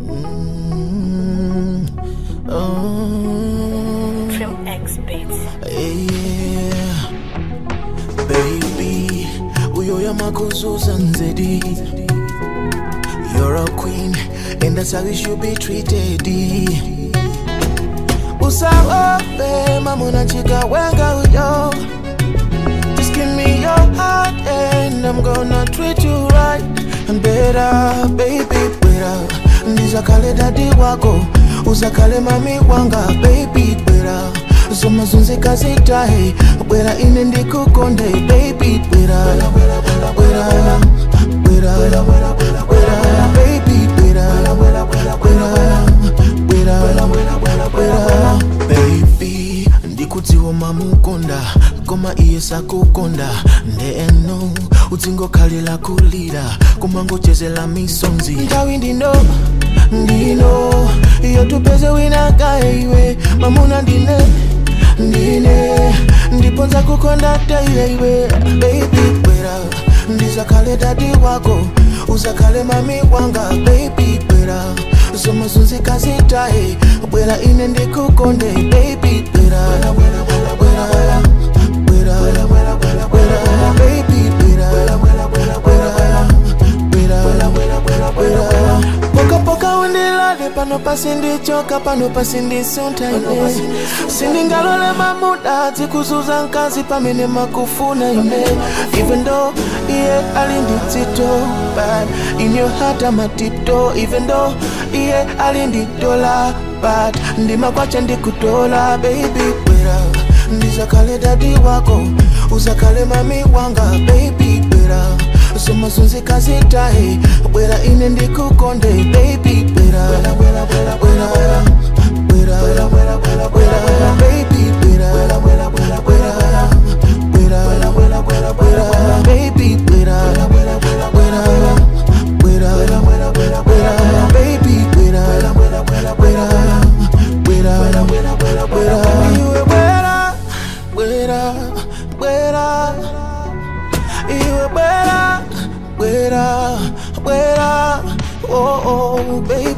Mm, oh, Trim X Beats. yeah. Baby, uyo yamakuzuza nzedi. You're a queen, and that's how you should be treated. Usaope, mamuna chika wenga uyo. Just give me your heart, and I'm gonna treat you right and better, baby, better. Ndizakale dadi wako, uzakale mami wanga, baby, better. zomazunzi kazitahe bwera ine ndikukonde baby bwera bwera bwera bwera baby bwera bwera bwera bwera baby ndikudziwa mamukonda koma iye sakukonda ndeeno udzingokhalira kulira kumangochezela misonzi nthawi ndino ndino iyo tupeze wina kaye iwe mamuna ndine ndine ndiponza kukonda teile iwe baby bwera ndizakhale dadi wako uzakhale mami wanga baby bwera zomazunzi kazitahe bwera ine ndikukonde baby bwera bwera bwera bwera bwera baby bwera bwera bwera bwera poka poka undilale pano pasindichoka pano pasindisuntaine sindingalole mamuda dzikuzuza mkazi pamene makufuna ine even though iye alinditsito but in your heart I'm a tiptoe even though iye alinditola but ndimakwacha ndikutola baby bwera ndizakhale dadi wako uzakhale mami wanga baby bwera zomazunzi kazitahe bwera ine ndikukonde baby bwera bwera bwera bwera bwera bwera baby bwera bwera bwera bwera bwera bwera baby bwera bwera bwera bwera baby bwera bwera bwera bwera iwe bwera bwera bwera iwe bwera bwera bwera oh oh baby